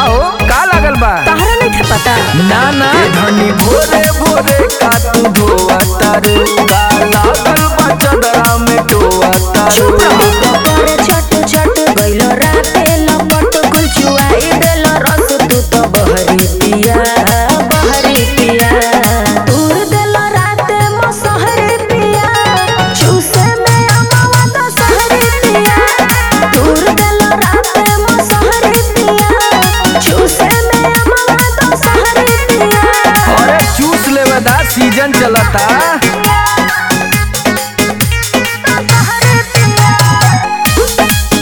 हो का लागल बा तहरा नहीं था पता ना ना धनी भोरे भोरे का तू धोआ तारू का लागल बा चदरा में टोआ तारू चुप रहो करे छट छट गइलो राते लपट कुल चुआई देलो रस तू तो बहरी पिया बहरी पिया दूर देलो राते मसहरी पिया चूसे में अमावा तो सहरी पिया दूर देलो राते मसहरी पिया चूसे में अमावा तो सहरी पिया अरे चूस लेवे दा सीजन चलता सहरी पिया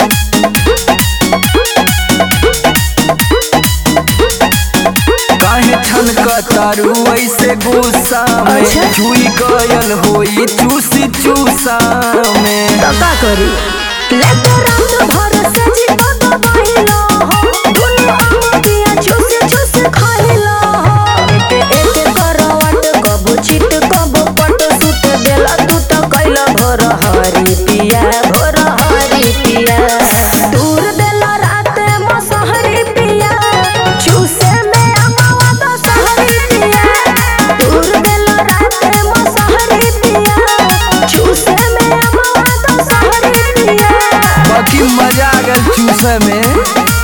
काहे छनक तारू ऐसे गुस्सा में अच्छा। छुई गयल होई चूसी चूसा में तो का करी लेके रात भर से जीवा तो बहिलो हो दुनु अंगिया चूस चूस खाइलो हो एक एक करवट कबो चित कबो पट सुत देला तू तो कैला भोर हरी पिया भोर हरी पिया दूर देला रात मसहरी पिया चूसे में अमावा तो सहरी पिया दूर देला रात मसहरी पिया चूसे में अमावा तो सहरी पिया बाकी मजा आ गल चूसे में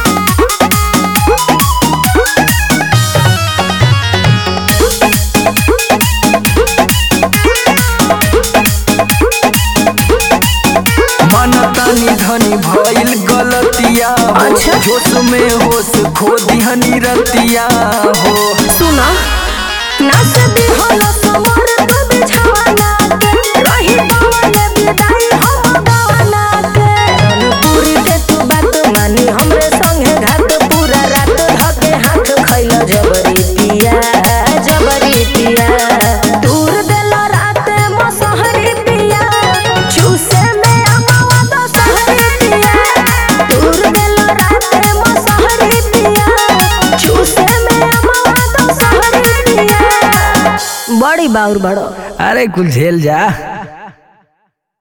मनतानी धनी भइल गलतिया हो अच्छा। जोश में होश खो दिहनी रतिया हो सुना नाच दी होला समर तू बिछावाना के रही पवन विदाई हम गवाना के पूरी के तू बात मानी हमरे संगे घाट पूरा रात धके हाथ खैला जबरी पिया जबरी पिया दूर देला रात मसहरी पिया चूसे में अमावा तो सहरी पिया दूर देला रात मसहरी पिया चूसे में अमावा तो सहरी पिया बड़ी बाउर बड़ो अरे कुल झेल जा